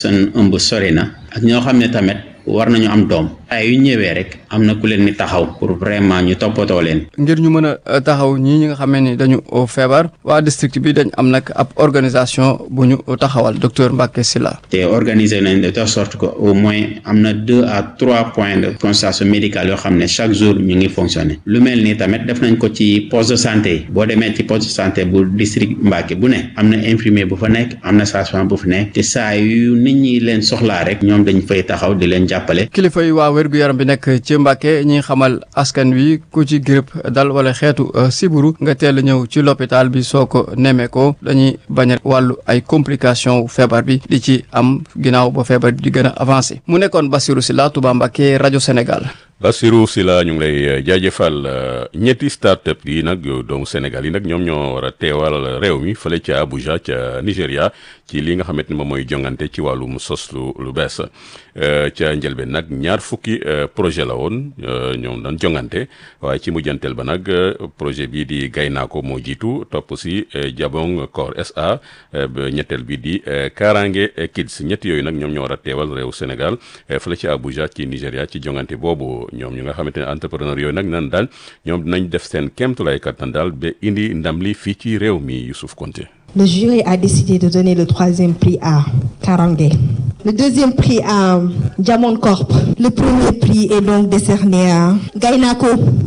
seen ëmb sori na ak ñoo xam ne tamit war nañu am doom ay yu ñëwee rek am na ku leen ni taxaw pour vraiment ñu toppatoo leen. ngir ñu mën a taxaw ñii ñi nga xamee ni dañu feebar waa district bi dañ am nag ab organisation bu ñu taxawal docteur Mbacké Sylla te organiser nañ de telle sorte que au moins am na deux à trois points de consultation médicale yoo xam ne chaque jour ñu ngi fonctionner lu mel nii tamit def nañ ko ci poste de santé boo demee ci poste de santé bu district Mbacké bu ne am na infirmier bu fa nekk am na sage-femme bu fa nekk te saa yu nit ñi leen soxlaa rek ñoom dañ fay taxaw di leen jàppale. kilifa yi waa wér-gu-yaram bi nekk ci Mbacké ñi xamal askan wi ku ci grippe dal wala xeetu siburu nga teel a ñëw ci l'hôpital bi soo ko nemee ko dañuy bañ a wàllu ay complication feebar bi di ci am ginnaaw ba feebar di gën a avancé mu nekkoon Bassirou Sylla Touba Mbacké rajo Sénégal Bassirou Sylla ñu ngi lay jaajëfal ñetti start-up yi nag doomu Sénégal yi nag ñoom ñoo war a teewal réew mi fële ca Abuja ca Nigéria ci li nga xamante ni moom mooy jongante ci wàllum sos lu lu bees ca njëlbeen nag ñaar fukki projet la woon ñoom dañ jongante waaye ci mujjanteel ba nag projet bii di Gaynako moo jiitu topp si Jabong Core SA ñetteel bi di Karange Kids ñett yooyu nag ñoom ñoo war a teewal réew Sénégal fële ca Abuja ci Nigéria ci jongante boobu. ñoom ñu nga xamante ne entrepreneur yooyu nag nan daal ñoom dinañ def seen kéemtulaay kattan daal ba indi ndam li fii ci réew mi Youssouf Konté Le jury a décidé de donner le troisième prix à Karange. Le deuxième prix à Diamond Corp. Le premier prix est donc décerné à Gaynako.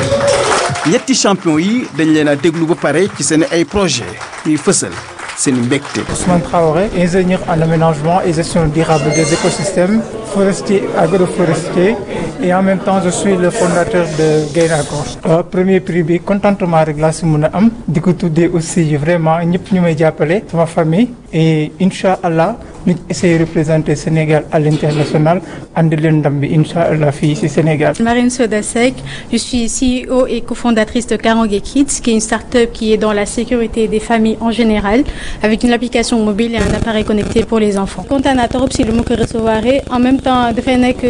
ñetti champion yi dañ leen a déglu ba pare ci seen ay projet ñuy fësal seen mbégte. Ousmane Traoré, ingénieur en aménagement et gestion durable des écosystèmes, forestier, agroforestier et en même temps je suis le fondateur de Gaynako. Euh, premier prix bi contentement rek laa si mën a am di ko tuddee aussi vraiment ñëpp ñu may jàppale sama famille et incha allah ñu essayer représenter Sénégal à l'international andi leen ndam bi incha allah fii si Sénégal. Marine Soda Seck, je suis CEO et cofondatrice de Karange Kids, qui est une start-up qui est dans la sécurité des familles en général, avec une application mobile et un appareil connecté pour les enfants. kontaan naa trop si lu ma ko recevoir en même temps dafay nekk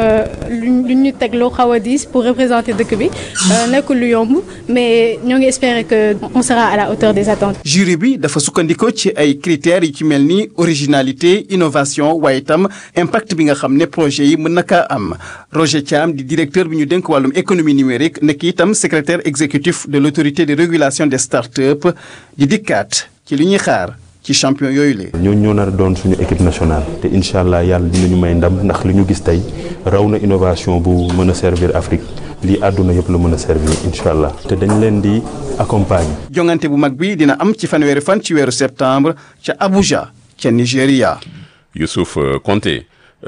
lu ñu teg loo xaw a diis pour représenter dëkk bi nekkul lu yomb mais ñoo ngi espérer que on sera à la hauteur des attentes. jury bi dafa sukkandikoo ci ay critères yi ci mel ni originalité innovation waaye itam impact bi nga xam ne projet yi mën na kaa am Roger Thiam di directeur bi ñu dénk wàllum économie numérique nekk itam secrétaire exécutif de l'autorité de régulation des startups di dikkaat ci li ñuy xaar ci champion yooyu la. ñooñu ñoo nar a doon suñu équipe nationale te incha allah yàlla dinañu may ndam ndax li ñu gis tey raw na innovation bu mën a servir Afrique lii àdduna yëpp la mën a servir incha allah te dañ leen di accompagner. jongante bu mag bi dina am ci fanweeri fan ci weeru septembre ca Abuja ca Nigéria. Youssouf Konté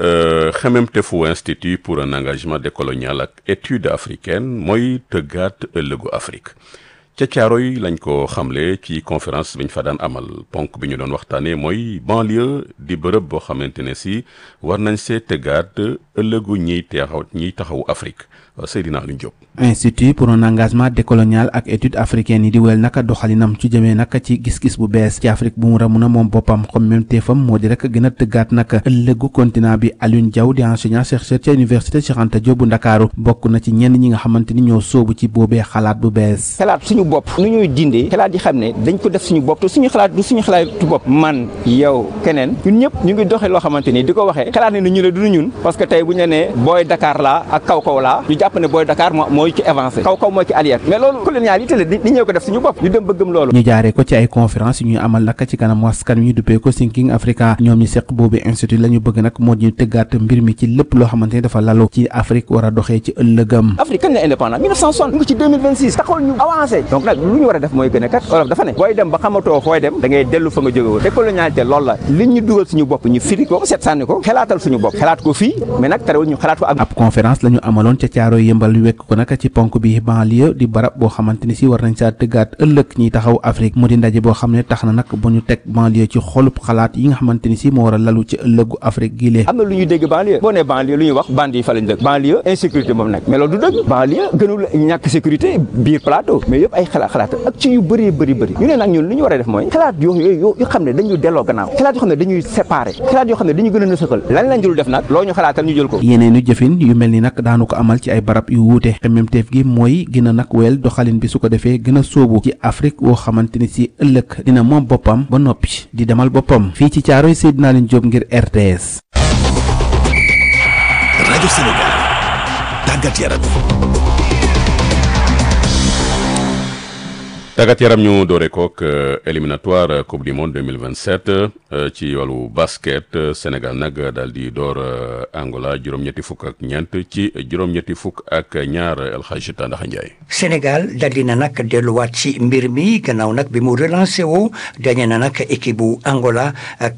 xememtefu institut pour un engagement décolonial ak étude africaine mooy tëggaat ëllëgu Afrique ca Caaroy lañ ko xamle ci conférence bi ñu fa daan amal ponk bi ñu doon waxtaanee mooy banlieue di bërëb boo xamante ne si war nañ see tëggaat ëllëgu ñiy taxaw ñiy taxawu Afrique Seydina Aliou Diop. institut pour un engagement décolonial ak étude africaine yi di wéyal naka doxalinam ci jëmee naka ci gis-gis bu bees ci Afrique bu mu ramun a moom boppam comme même teefam moo di rek gën a tëggaat naka ëllëgu continent bi Alioune Diaw di enseignant chercheur ca université Cheikh Anta Diop bu Ndakaaru bokk na ci ñenn ñi nga xamante ni ñoo sóobu ci boobee xalaat bu bees. xalaat suñu bopp nu ñuy dindee xalaat yi xam ne dañ ko def suñu bopp te suñu xalaat du suñu xalaatu bopp man yow keneen ñun ñëpp ñu ngi doxee loo xamante ni di ko waxee xalaat ne ni ñu la du ñun parce que tey bu ñu la nee booy Dakar laa ak kaw kaw laa ñu jàpp ne booy Dakar mooy ci avancé kaw kaw moo ci arrière mais loolu colonialité la di ñëw ko def suñu bopp ñu dem ba gëm loolu ñu jaaree ko ci ay conférence yu ñuy amal naka ci kanam askan wi ñu duppee ko Thinking Africa ñoom ñi seq boobu institut la ñu bëgg nag moo ñu tëggaat mbir mi ci lépp loo xamante ni dafa lalu ci Afrique war a doxee ci ëllëgam Afrique kañ la indépendant 1960 ngi ci 2026 taxawal ñu avancé donc nag lu ñu war a def mooy gën a kat Europe dafa ne booy dem ba xamatoo fooy dem da ngay dellu fa nga jóge woon décolonialité loolu la li ñu dugal suñu bopp ñu firi ko seet sànni ko xalaatal suñu bopp xalaat ko fii mais nag terewul ñu xalaat ko ak ab conférence la ñu amaloon ca caaro yëmbal yu wekk ko naka ci ponk bi banlieue di barab boo xamante ni si war nañ saa tëggaat ëllëg ñiy taxaw Afrique mu di ndaje boo xam ne tax na nag ba ñu teg banlieue ci xolub xalaat yi nga xamante ni si moo war a lalu ci ëllëgu Afrique gi lee am na lu ñuy dégg banlieue boo nee banlieue lu ñuy wax bandi yi fa lañ dëkk banlieue insécurité moom nag mais loolu du dëgg banlieue gënul ñàkk sécurité biir plateau mais yëpp ay xalaat xalaat ak ci yu bëree bëri bëri ñu ne nag ñun li ñu war a def mooy xalaat yoo yoo yoo xam ne dañuy delloo gannaaw xalaat yoo xam ne dañuy séparé xalaat yoo xam ne dañuy gën a nësaxal lan lañ dul def nag loo ñu xalaatal ñu jël ko yeneenu jëfin yu mel ni nag daanu ko amal ci ay ay barab yu wuute xemmemteef gi mooy gën a nag wéyal doxalin bi su ko defee gën a sóobu ci Afrique woo xamante ni si ëllëg dina moom boppam ba noppi di demal boppam fii ci Caaroy Seydina Leen Jóob ngir RTS. rajo Sénégal tàggat yaram. tàggat yaram ñu doore kook éliminatoire coupe du monde 2027 ci wàllu basket Sénégal nag daal di door Angola juróom-ñetti fukk ak ñeent ci juróom-ñetti fukk ak ñaar El Hadji Tandaxa Ndiaye. Sénégal daal di na nag delluwaat ci mbir mi gannaaw nag bi mu relancé woo dañe na nag équipe bu Angola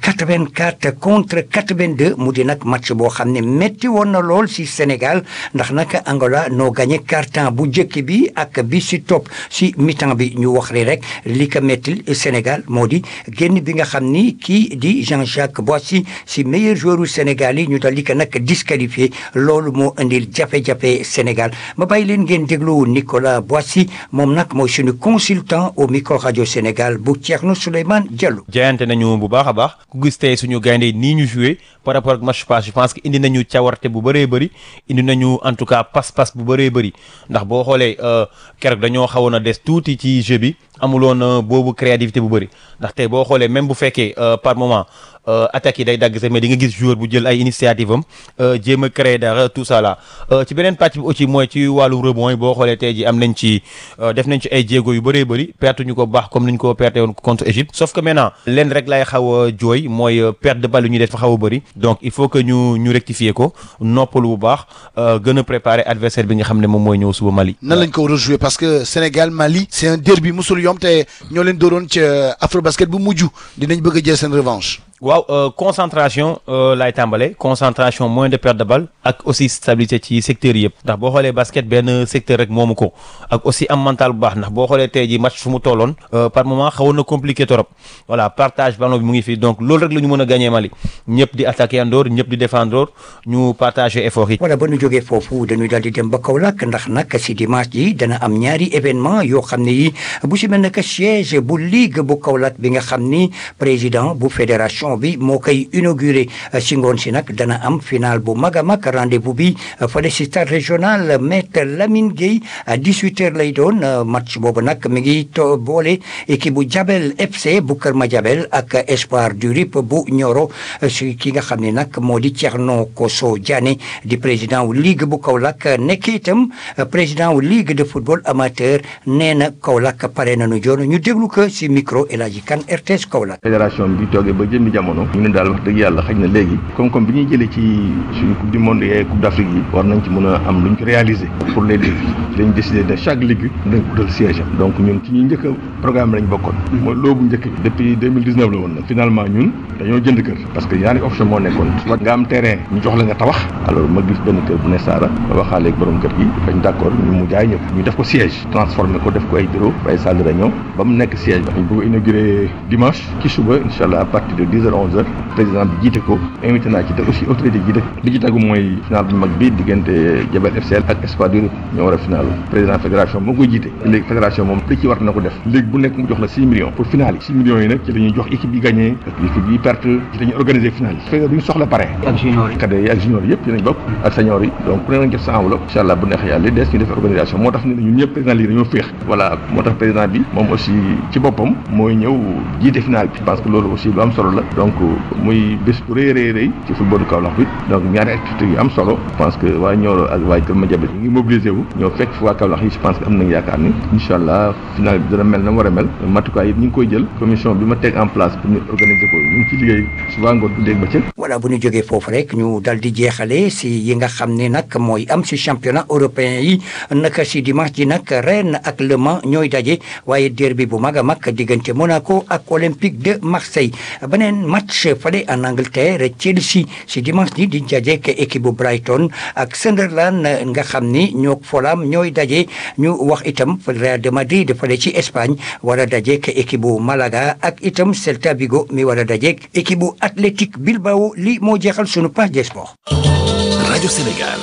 84 contre 82 mu di nag match boo xam ne métti woon na lool si Sénégal ndax nag Angola noo gagné quart-temps bu njëkk bi ak bi si topp si mi-temps bi ñu wax li rek li ko méttil Sénégal moo di génn bi nga xam ni kii di Jean-Jacques Boissy si meilleur joueur u Sénégal yi ñu dal di ko nag disqualifié loolu moo indil jafe-jafe Sénégal ma bàyyi leen ngeen déglu Nicolas Boissy moom nag mooy suñu consultant au micro rajo Sénégal bu Thierno Souleymane Diallo. jaayante nañu bu baax a baax ku gis tey suñu gaynde nii ñu joué par rapport ak match passé je pense que indi nañu cawarte bu bëree bëri indi nañu en tout cas pas-pas bu bëree bëri ndax boo xoolee keroog dañoo xawoon a des tuuti ci jeu bi amuloon boobu créativité bu bëri ndax tey boo xoolee même bu fekkee par moment attaques yi day dagg sax mais di nga gis joueur bu jël ay initiative am jéem a créer dara tout ça là ci beneen pàcc bi aussi mooy ci wàllu rebond yi boo xoolee tey ji am nañ ci def nañ ci ay jéego yu bëree bëri perte ñu ko baax comme ni ñu ko perte woon contre Égypte sauf que maintenant leen rek lay xaw a jooy mooy perte de balle yu ñuy def fa xaw a bëri donc il faut que ñu ñu rectifier ko noppalu bu baax gën a préparer adversaire bi nga xam ne moom mooy ñëw suba Mali. nan lañ ko war a jouer parce que Sénégal Mali c'est un derby musul yom te ñoo leen dooroon ca Afrobasket bu mujj dinañ bëgg a jël seen revanche. waaw concentration laay tàmbale concentration moins de perte de balle ak aussi stabilité ci secteur yëpp ndax boo xoolee basket benn secteur rek moomu ko ak aussi am mental bu baax ndax boo xoolee tey ji match fu mu tolloon par moment xawoon na compliqué trop voilà partage ballon bi mu ngi fi donc loolu rek la ñu mën a gagné Mali ñëpp di attaqué andoor ñëpp di défendre ñu partagé effort yi. voilà ba ñu jógee foofu dañuy daal di dem ba Kaolack ndax nag si dimanche ji dana am ñaari événement yoo xam ne yi bu si mel ne que siège bu ligue bu Kaolack bi nga xam ni président bu fédération. bi moo koy inauguré si ngoon si nag dana am final bu mag a mag rendez-vous bi fële si stade régional maître Lamine Gueye à 18 heures lay doon match boobu nag mi ngi to boole équipe bu Jabel FC bu Kër Madiabel ak Espoir du RIP bu Nioro si ki nga xam ne nag moo di Thierno Koso Diané di président wu ligue bu Kaolack nekk itam président wu ligue de football amateur nee na Kaolack pare nañu joon ñu déglu ko si micro El Hadji Kane RTS Kaolack. fédération bi toogee ba jëmmi jamono ñu ne daal wax dëgg yàlla xëy na léegi comme-comme bi ñuy jëlee ci suñu coupe du monde et coupe d'Afrique yi war nañ ci mën a am lu ñu ko réaliser pour les ligues dañ décidé de chaque ligue dañ ko utal siège am donc ñun ci ñuy njëkk a programme lañ bokkoon mooy loobu njëkk bi depuis 2019 la woon nag finalement ñun dañoo jënd kër parce que ñaari option moo nekkoon soit nga am terrain ñu jox la nga tabax alors ma gis benn kër bu ne Saara ma waxaale ak borom kër gi bañ d'accord ñu mu jaay ñëpp ñu def ko siège transformé ko def ko ay bureau ay salle de réunion ba mu nekk siège ba dañ bëgg a inauguré dimanche ci suba incha allah à partir de 10 heures 11 heures président bi jiite ko invité naa ci te aussi autorité ji dëkk bi ci tegu mooy final bu mag bi diggante Jabel FCL ak Espoir du ñoo war a final président fédération moo koy jiite léegi fédération moom li ci war na ko def léegi bu nekk mu jox la 6 millions pour final yi 6 millions yi nag ci la ñuy jox équipe yi gagné ak équipe yi perte ci la ñuy organiser final yi fekk duñu soxla pare ak junior yi cadets yi ak junior yi yëpp dinañ bokk ak senior yi donc ku ne nañ def sa enveloppe incha allah bu neex yàlla li des ñu def organisation moo tax ne ñun ñëpp président lii dañoo féex voilà moo tax président bi moom aussi ci boppam mooy ñëw jiite final bi parce que loolu aussi lu am solo la donc muy bés bu rëy rëy rëy ci footballu Kaolack bi donc ñaari activités yu am solo je pense que waa Nioro ak waa Kër Madiabel ñu ngi mobilisé wu ñoo fekk fi waa Kaolack yi je pense que am nañ yaakaar ni incha allah final bi dana mel na war a mel matukaay yi ñu ngi koy jël commission bi ma teg en place pour ñu organiser ko ñu ngi ci liggéey suba ngoon bu dégg ba cëg voilà bu ñu jógee foofu rek ñu dal di jeexale si yi nga xam ne nag mooy am si championnat européen yi naka si dimanche ji nag Rennes ak Le Mans ñooy daje waaye derby bu mag a mag diggante Monaco ak Olympique de Marseille beneen match fale en Angleterre Chelsea si dimanche ji di dajeek équipe bu Brighton ak Sunderland nga xam ni ñoo Fulham ñooy daje ñu wax itam Real de Madrid fale ci Espagne war a dajeek équipe bu Malaga ak itam Celta Vigo mi war a dajeek équipe bu Athletic Bilbao li moo jeexal sunu page des sports. rajo Sénégal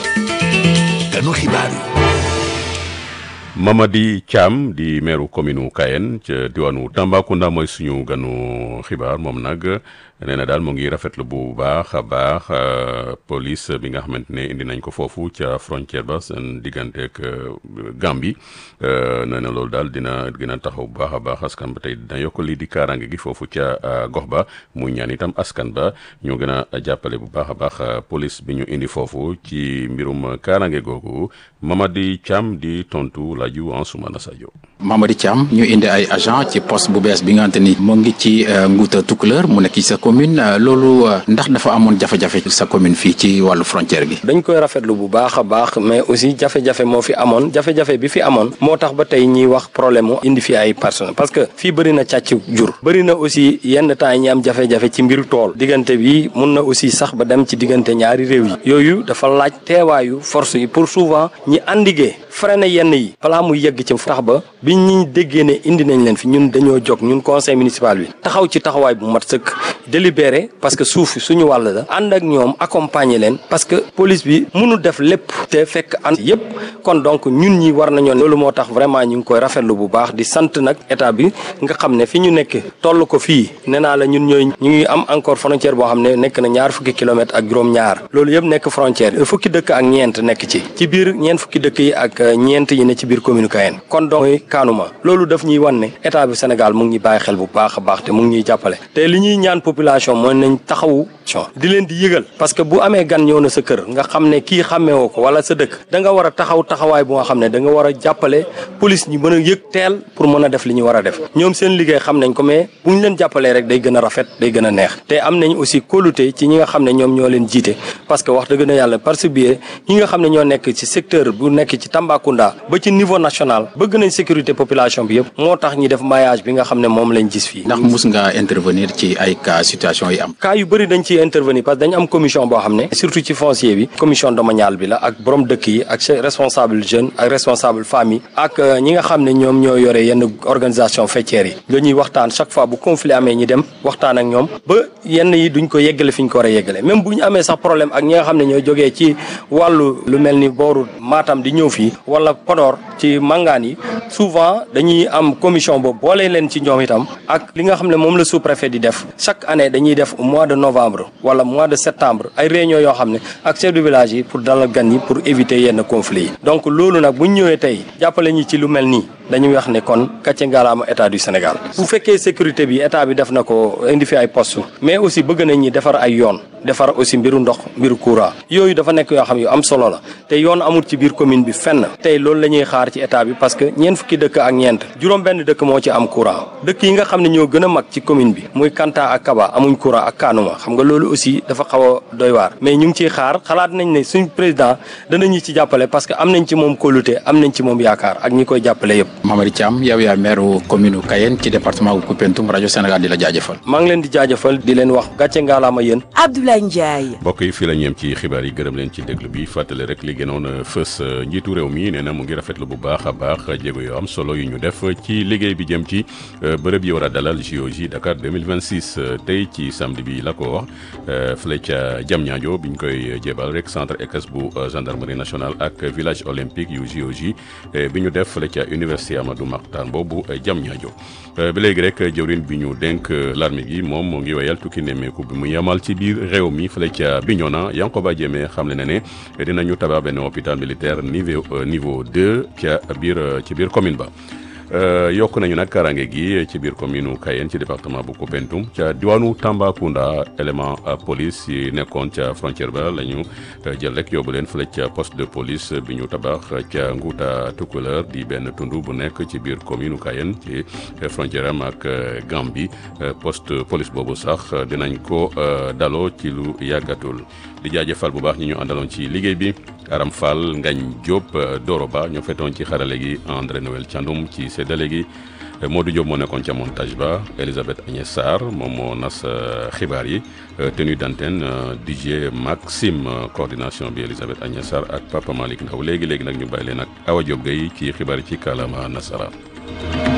ganu xibaar yi. Mamadi Thiam di meeru commune u Kayen ca diwaanu Tambacounda mooy suñu ganu xibaar moom nag nee na daal mu ngi rafetlu bu baax a baax police bi nga xamante ne indi nañ ko foofu ca frontière ba seen diggante ak Gambie nee na loolu daal dina gën a taxaw bu baax a baax askan ba tey dina yokk lii di kaaraange gi foofu ca gox ba muy ñaan itam askan ba ñu gën a jàppale bu baax a baax police bi ñu indi foofu ci mbirum kaaraange googu Mamadi Thiam di tontu laaju Ansoumana Sadio. Mamadi Thiam ñu indi ay agent ci poste bu bees bi nga xamante ni mu ngi ci Nguuta Tukulër mu nekk ci sa commune loolu ndax dafa amoon jafe-jafe sa commune fii ci wàllu frontière gi. dañ koy rafetlu bu baax a baax mais aussi jafe-jafe moo fi amoon jafe-jafe bi fi amoon moo tax ba tey ñiy wax problème mu indi fi ay personnes parce que fii bëri na càcc jur bëri na aussi yenn temps yi ñi am jafe-jafe ci mbiru tool diggante bi mun na aussi sax ba dem ci diggante ñaari réew yi yooyu dafa laaj teewaayu force yi pour souvent ñi andigee freiné yenn yi balaa muy yegg ci tax ba bi ñi déggee ne indi nañ leen fi ñun dañoo jóg ñun conseil municipal bi taxaw ci taxawaay bu mat sëkk délibéré parce que suuf suñu wàll la ànd ak ñoom accompagner leen parce que police bi mënul def lépp te fekk ànd yépp kon donc ñun ñi war nañoo loolu moo tax vraiment ñu ngi koy rafetlu bu baax di sant nag état bi nga xam ne fi ñu nekk toll ko fii nee naa la ñun ñooy ñu ngi am encore frontière boo xam ne nekk na ñaar fukki kilomètres ak juróom-ñaar loolu yëpp nekk frontière fukki dëkk ak ñeent nekk ci ci biir ñeent fukki dëkk yi ak ñeent yi ne ci biir commune Kayeen kon donc mooy kaanuma loolu daf ñuy wan ne état bi Sénégal mu ngi ñuy bàyyi xel bu baax a baax te mu ngi ñuy jàppale te li ñuy ñaan population mooy nañ taxawu di leen di yëgal parce que bu amee gan ñëw na sa kër nga xam ne kii xàmmeewoo ko wala sa dëkk da nga war a taxaw taxawaay bu nga xam ne da nga war a jàppale police ñu mën a yëg teel pour mën a def li ñu war a def ñoom seen liggéey xam nañ ko mais bu ñu leen jàppalee rek day gën a rafet day gën a neex te am nañ aussi kóolute ci ñi nga xam ne ñoom ñoo leen jiite parce que wax dëgg na yàlla parce que biir ñi nga xam ne ñoo nekk ci secteur bu nekk ci Tambacounda ba ci niveau national bëgg nañ sécurité population bi yëpp moo tax ñi def maillage bi nga xam ne moom lañ gis fii ndax mus nga intervenir ci ay cas situation yi am. cas yu bëri dañ ciy intervenir parce que dañ am commission boo xam ne surtout ci foncier bi commission domaniale bi la ak borom dëkk yi ak responsable jeune ak responsable famille ak ñi nga xam ne ñoom ñoo yore yenn organisation faîtière yi dañuy waxtaan chaque fois bu conflit amee ñi dem waxtaan ak ñoom ba yenn yi duñ ko yeggale fi ñu ko war a yeggale même bu ñu amee sax problème ak ñi nga xam ne ñoo jógee ci wàllu lu mel ni booru Matam di ñëw fii wala Podor ci mangaan yi souvent dañuy am commission boobu boole leen ci ñoom itam ak li nga xam ne moom la sous-préfet di def chaque année dañuy def au mois de novembre wala mois de septembre ay réunion yoo xam ne ak chef de village yi pour dalal gan yi pour éviter yenn conflits yi donc loolu nag bu ñu ñëwee tey jàppale ñi ci lu mel nii dañuy wax ne kon kàcce ngaalaama état du Sénégal bu fekkee sécurité bi état bi def na ko indi fi ay poste mais aussi bëgg nañ ñi defar ay yoon defar aussi mbiru ndox mbiru courant yooyu dafa nekk yoo xam yu am solo la te yoon amul ci biir commune bi fenn tey loolu la ñuy xaar ci état bi parce que ñeent fukki dëkk ak ñeent juróom benn dëkk moo ci am courant dëkk yi nga xam ne ñoo gën a mag ci commune bi muy Kanta ak Kaba amuñ courant ak Kanuma xam nga loolu aussi dafa xaw a doy waar mais ñu ngi ciy xaar xalaat nañ ne suñ président danañu ci jàppale parce que am nañ ci moom kóolute am nañ ci moom yaakaar ak ñi koy jàppale yëpp Mamadi Thiam yow yaa maire commune Kayeen ci département bu Koupentoum rajo Sénégal di la jaajëfal. maa ngi leen di jaajëfal di leen wax gàcce ngaalaama yéen. Abdoulaye Ndiaye. mbokk yi fii la ñeem ci xibaar yi gërëm leen ci déglu bi fàttali rek li gënoon a fës njiitu réew mi nee na mu ngi rafetlu bu baax a baax jéego yoo am solo yu ñu def ci liggéey bi jëm ci bërëb yi war a dalal JOJ Dakar 2026 tey ci samedi bi la ko wax fële ca Diamniadio bi ñu koy jébal rek centre ECAS bu gendarmerie nationale ak village olympique yu JOJ bi ñu def fële ca université Amadou Mahtar boobu Diamniadio ba léegi rek jëwrin bi ñu dénk l'armée gi moom moo ngi wéyal tukki nemmeeku bi mu yamal ci biir réew mi fële ca Bignona Yankoba Diémé xam le na ne dinañu tabax benn hôpital militaire niveau niveau deux ca biir ci biir commune ba yokk nañu nag karange gi ci biir commune Kayeen ci département bu Koupentoum ca diwaanu Tambacounda élément police yi nekkoon ca frontière ba la ñu jël rek yóbbu leen fële ca poste de police bi ñu tabax ca Nguuta Tukulër di benn tund bu nekk ci biir commune Kayeen ci frontière am ak Gambie poste police boobu sax dinañ ko daloo ci lu yàggatul di jaajëfal bu baax ñi ñu àndaloon ci liggéey bi Aram Fall Ngañ Diop Doro Ba ñoo fetoon ci xarale gi André Noël Thiandoum ci séddale gi Modou Diop moo nekkoon ca montage ba Elisabeth Agnès Sarr moom moo nas xibaar yi tenue d'antenne DJ Maxime coordination bi Elisabeth Agnès Sarr ak Papa Malick Ndaw léegi léegi nag ñu bàyyi leen ak Awa Diop Gueye ci xibaar yi ci kàllaama nasaraan